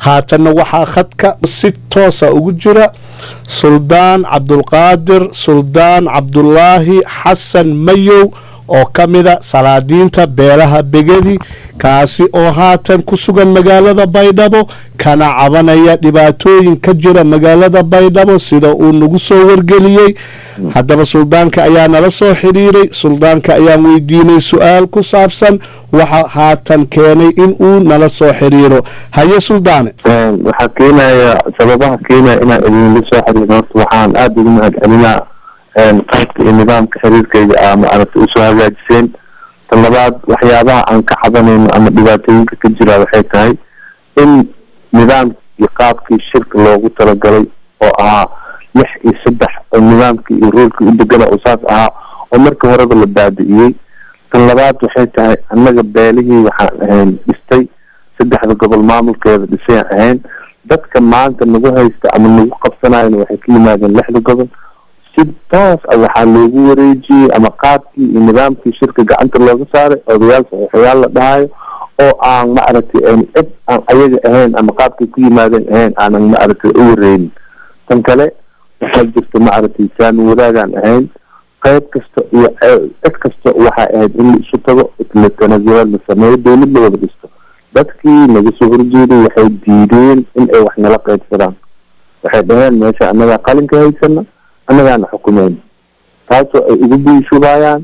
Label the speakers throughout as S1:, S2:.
S1: haatanna waxaa khadka si toosa ugu jira suldaan cabdulqaadir suldaan cabdulaahi xasan mayow oo ka mida salaadiinta beelaha begedi kaasi oo haatan ku sugan magaalada baydhabo kana cabanaya dhibaatooyin ka jira magaalada baydhabo sida uu nagu soo wargeliyey haddaba suldaanka ayaa nala soo xidhiiray suldaanka ayaan weydiinay su-aal ku saabsan waxa haatan keenay in uu nala soo xidhiiro haye suldaane
S2: waxaa keenaya sababaha keenaya inaan idinla soo xiriiro horta waxaan aada ugu mahad celinaa qaybka iyo nidaamka xiriirkayga a maaragtay usoo hagaajiseen tan labaad waxyaabaha aan ka cabanayno ama dhibaatooyinka ka jira waxay tahay in nidaamkii qaabkii shirka loogu talagalay oo ahaa lix iyo saddex oo nidaamkii iyo roolkii u degana oo saas ahaa oo marka horeba la baabi'iyey tan labaad waxay tahay annaga beelihii waxaan ahayn dhistay saddexda gobol maamulkeeda dhisayaan ahayn dadka maanta nagu haysta ama nagu qabsanayana waxay ka yimaadeen lixda gobol si toos a waxaa loogu wareejiyey ama qaabkii iyo nidaamkii shirka gacanta looga saaray odayaal saxiixayaal la dhahayo oo aan maaragtay cid aan ayaga ahayn ama qaabkay ku yimaadeen ahayn aanan maaragtay u wareynin tan kale waxaa jirta maaragtay saami wadaagaan ahayn qayb kasta iyo cid kasta waxay ahayd in la isu tago la tanasulaad la sameeyo dowlad la wada dhisto dadkii naga soo horjeeday waxay diideen in ay wax nala qaybsadaan waxay dhaheen meesha annagaa qalinka haysana annagaana xukumeyn taasoo ay ugu biishubayaan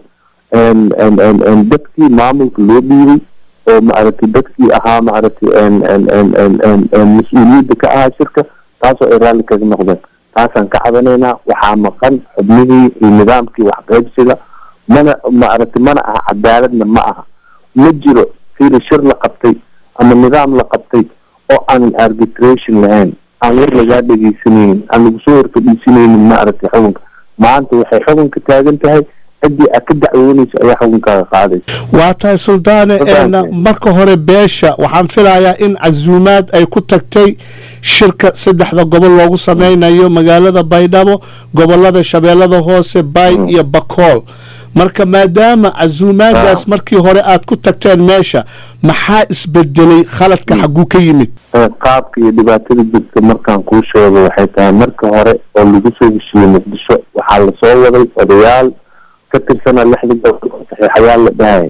S2: dadkii maamulka loo dhiibay oo maaragtay dadkii ahaa maaragtay mas-uuliyadda ka ahaa shirka taasoo ay raalli kaga noqdeen taasaan ka cabanaynaa waxaa maqan xubnihii iyo nidaamkii waxqaybsiga mana maaragtay mana aha cadaaladna ma aha ma jiro fiiri shir la qabtay ama nidaam la qabtay oo aanan arbitration lahayn aan war lagaa dhegeysanaynin aan lagu soo horfadhiisanaynin maaragtay xukunka maanta waxay xukunka taagan tahay ciddii aad ka dacwoonaysa ayaa xukunkaaga qaadaysa
S1: waa tahay suldaane marka hore beesha waxaan filayaa in casuumaad ay ku tagtay shirka saddexda gobol loogu sameynayo magaalada baydhabo gobolada shabeellada hoose bay iyo bakool marka maadaama casuumaadaas markii hore aad ku tagteen meesha maxaa isbedelay khaladka xagguu ka yimid
S2: qaabka iyo dhibaatada jirta markaan kuu sheego waxay tahay marka hore oo lagu soo heshiiyey muqdisho waxaa lasoo waday odayaal ka tirsanaa lixda gobol oo saxiixayaal la dhahaya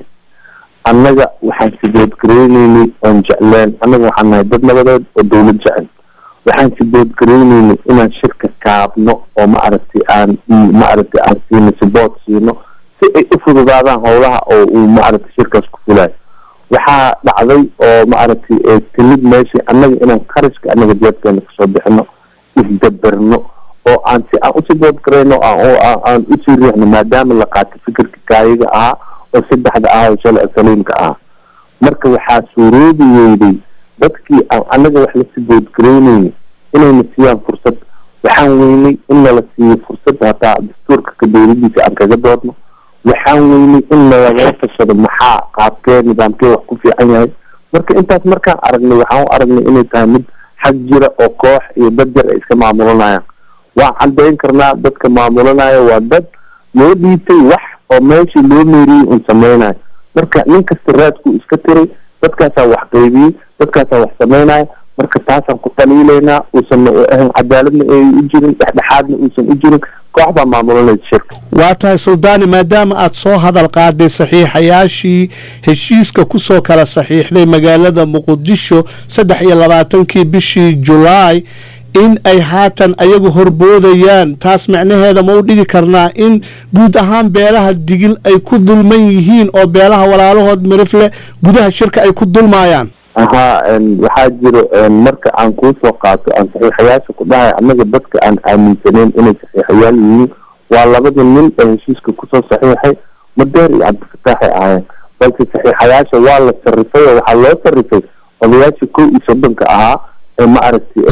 S2: annaga waxaan siboodgareyneynay oon jecleen annaga waxaan nahay dad nabadeed oo dowlad jecel waxaan siboodgareyneynay inaan shirka kaabno oo maaragtay aan maaragtay aan siino sibood siino si ay u fududaadaan howlaha oo uu maaragtay shirkaas ku fulayo waxaa dhacday oo maaragtay timid meeshii annaga inaan qarashka annaga jeebkeena kasoo bixino isdaberno oo aan si aan usii boodgarayno aan usii riixno maadaama la qaatay fikirka kaayiga ahaa oo saddexda ahaa oo shalay saliimka ahaa marka waxaa suuroobi weyday dadkii aan annaga wax lasii boodgaraynayni inayna siiyaan fursad waxaan weynay in nala siiyo fursad hataa dastuurka ka dowladiisa aan kaga doodno waxaan weynay in nalagala tashado maxaa qaabkee nidaamkee wax ku fiican yahay marka intaas markaan aragnay waxaan u aragnay inay tahay mid xag jira oo koox iyo dad yar ay iska maamulanayaan waan caddayn karnaa dadka maamulanaya waa dad loo dhiibtay wax oo meeshii loo meeriyey un sameynayo marka nin kasta raadkuu iska tiray dadkaasaa wax qaybiyey dadkaasaa wax sameynaya marka taasaan ku dhaliilaynaa uusan ahan cadaaladna ay u jirin dhexdhexaadna uusan u jirin koox baa maamulanaysa shirka
S1: waa tahay suldaani maadaama aad soo hadal qaaday saxiixayaashii heshiiska kusoo kala saxiixday magaalada muqdisho saddex iyo labaatankii bishii julaay in ay haatan ayagu horboodayaan taas macnaheeda ma u dhigi karnaa in guud ahaan beelaha digil ay ku dulman yihiin oo beelaha walaalahood mirifle gudaha shirka ay ku dulmaayaan
S2: ahaa waxaa jiro marka aan kuu soo qaato aan saxiixayaasha ku dhahay annaga dadka aan aaminsaneyn inay saxiixayaal yihiin waa labada nin ee heshiiska kusoo saxiixay madeer iyo cabdifataaxay ahaayeen balse saxiixayaasha waa la sarifay oo waxaa loo sarifay odayaashii kow iyo soddonka ahaa ee maaragtay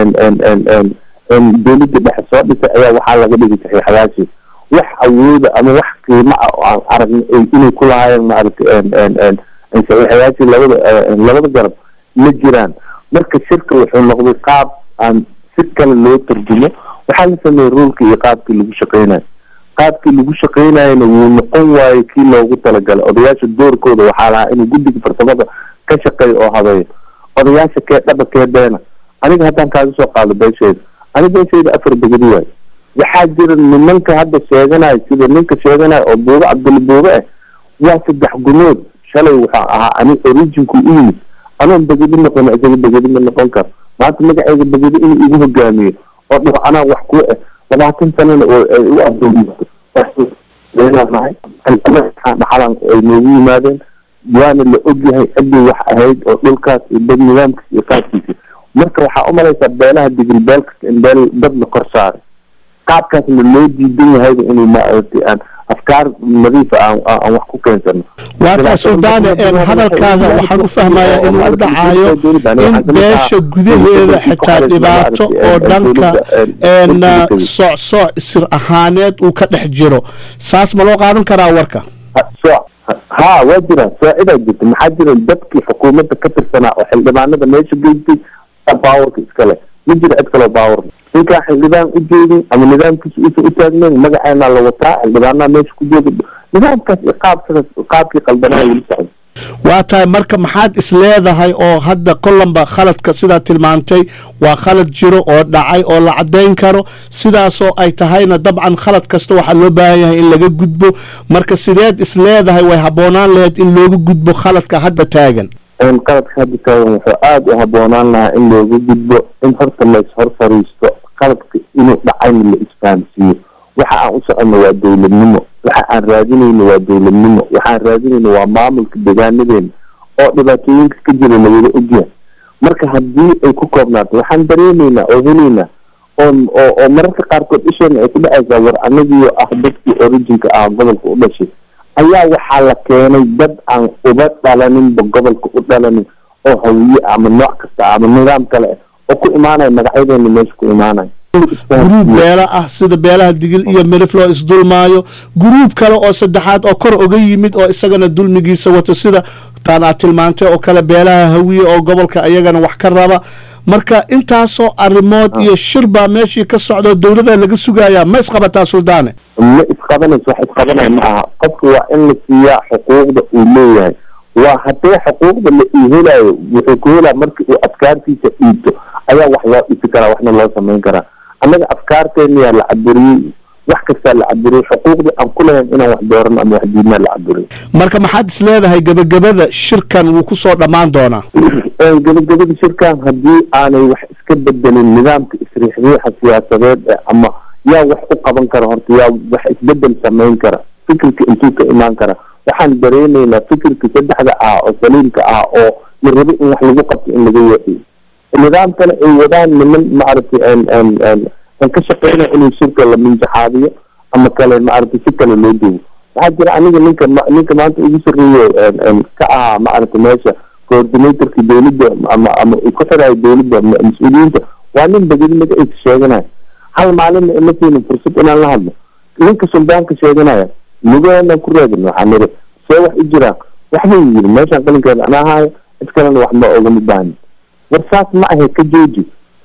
S2: dowladda dhexe soo dhisay ayaa waxaa laga dhigay saxiixayaashii wax awooda ama wax qiimo ah oo aan aragnay inay ku lahaayeen maaragtay saxiixayaashii labada labada garab ma jiraan marka shirka wuxuu noqday qaab aan si kale loo tarjumo waxaa la sameeyey ruulka iyo qaabkii lagu shaqeynayo qaabkii lagu shaqeynayana wuu noqon waayo kii loogu talagalay odayaasha doorkooda waxaa lahaa inuu guddiga farsamada ka shaqeeyo oo habeeyo odayaasha kee dhaba kee beena aniga haddaan kaaga soo qaado beeshayda aniga beeshayda afar begedi waayo waxaa jira nimanka hadda sheeganayo sida ninka sheeganayo oo buube cabduli buube ah waa saddex gunood shalay waxaa ahaa ani originku u yimid anoon begedi noqon isaga begedi ma noqon karo maanta magaceyga begedi inuu igu hogaamiyo oo dhao anaa wax ku ah labaatan sanana oo ay u adoomiso leenahay dhaxalan ay noogu yimaadeen waana la ogyahay ciddii wax ahayd oo dhulkaas iyo dad nidaamkiis iyo qaabkiisa marka waxaa umalaysaa beelaha digil beel kasta in beel dad la kor saaray qaabkaasna loo diidan yahayba inuu maaragtay aan afkaar nadiifa aan aan wax ku keensano
S1: waataa suldaane hadalkaada waxaan u fahmayaa inuu u dhacayo in beesha gudaheeda xitaa dhibaato oo dhanka socsooc sir ahaaneed uu ka dhex jiro saas ma loo qaadan karaa warka
S2: sooc ha waa jiraan soocidaa jirta maxaa jira dadkii xukuumadda ka tirsanaa oo xildhibaanada meesha geystay baawarka iskale ma jira cid kaloo baawar ninkaa xildhibaan u jeedin ama nidaamkiisa uusan u taagnayn magaceena la wataa xildhibaanaha meesha ku jooga nidaamkaas iyo qaabkaas qaabkii qaldanaa weli socda
S1: waa tahay marka maxaad is leedahay oo hadda kolanba khaladka sidaa tilmaantay waa khalad jiro oo dhacay oo la caddayn karo sidaasoo ay tahayna dabcan khalad kasta waxaa loo baahan yahay in laga gudbo marka sideed is leedahay way habboonaan lahayd in looga gudbo khaladka hadda taagan
S2: qaladka hadda taagan wuxuu aada u habboonaan lahaa in looga gudbo in horta lays hor fariisto qaladka inuu dhacayna la isfahamsiiyo waxa aan u soconno waa dowladnimo waxa aan raadinayno waa dowladnimo waxaan raadinayno waa maamulka deegaanadeena oo dhibaatooyinka ka jira lawada ogyahay marka haddii ay ku koobnaato waxaan dareemaynaa oo helaynaa oo oo oo mararka qaarkood isheena ay ku dhacaysaa war anagiyo ah dadkii originka ah gobolka u dhashay ayaa waxaa la keenay dad aan uba dhalaninba gobolka u dhalanin oo hawiye ama nooc kasta ama nidaam kale ah oo ku imaanaya magacyadeena meesha ku imaanaya
S1: guruub beela ah sida beelaha digil iyo mirif loo isdulmaayo guruub kale oo saddexaad oo kor oga yimid oo isagana dulmigiisa wato sida taan aad tilmaantay oo kale beelaha hawiye oo gobolka iyagana wax ka raba marka intaasoo arrimood iyo shir baa meeshii ka socda dowlada laga sugayaa ma isqabataa suldaane
S2: ma isqabanayso wax isqabanaya ma aha qofka waa in la siiyaa xuquuqda uu leeyahay waa haddee xuquuqda la ii helayo wuxuu ku helaa markii uu afkaartiisa dhiibto ayaa wax loo dhisi karaa waxna loo samayn karaa annaga afkaarteeniyaa la caburiyey wax kastaa la caburiyey xuquuqdii aan ku lahayn inaan wax doorano ama wax diidnaa la caburiyey
S1: marka maxaad is leedahay gebagabada shirkan wuu ku soo dhammaan doonaa
S2: gebagabada shirkan haddii aanay wax iska bedelin nidaamka isriixriixa siyaasadeed ee ama yaa wax u qaban kara horta yaa wax isbedel samayn kara fikirka intuu ka imaan kara waxaan dareenaynaa fikirka saddexda ah oo saliimka ah oo la rabo in wax lagu qabto in laga weexiyo nidaam kale ay wadaan niman maaragtay an ka shaqeynaya inuu shirka la minjaxaadiyo ama kale maaragtay si kale loo duwo waxaa jira aniga ninka ninka maanta ugu sarreeyo ka ahaa maaragtay meesha coordinatorka dowladda ama ama ku xirayo dowladda mas-uuliyiinta waa nin begedi magaciisa sheeganaya hal maalinna ima siinin fursad inaan la hadlo ninka suldaanka sheeganaya lugaheennaan ku raadin waxaa niri see wax u jiraan waxbuu yiri meeshaan qalinkeeda anaa haayo cid kalena wax ma ogama baahnin war saas ma ahe ka jooji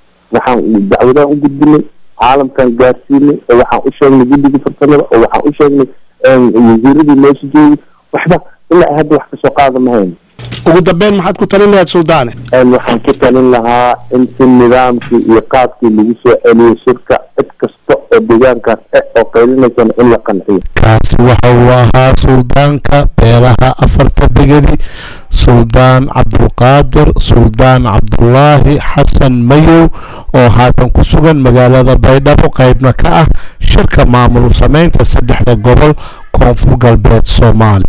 S2: waxaan dacwadaan u gudbinay caalamkan gaarsiinay oo waxaan u sheegnay guddiga farsamada oo waxaan u sheegnay wasiiradii meesha joogay waxba ilaa hadda wax kasoo qaada ma hayno
S1: ugu dambeyn maxaad ku talin lahayd suldaane
S2: waxaan ku talin lahaa in si nidaamkii iyo qaabkii lagu soo celiyo shirka cid kasta oo deegaankaas eh oo qaylinaysana in la qanciyo
S1: kaasi waxa uu ahaa suldaanka beelaha afarta begedi suldaan cabdulqaadir suldaan cabdulaahi xasan mayow oo haatan ku sugan magaalada baydhabo qaybna ka ah shirka maamul samaynta saddexda gobol koonfur galbeed soomaaliya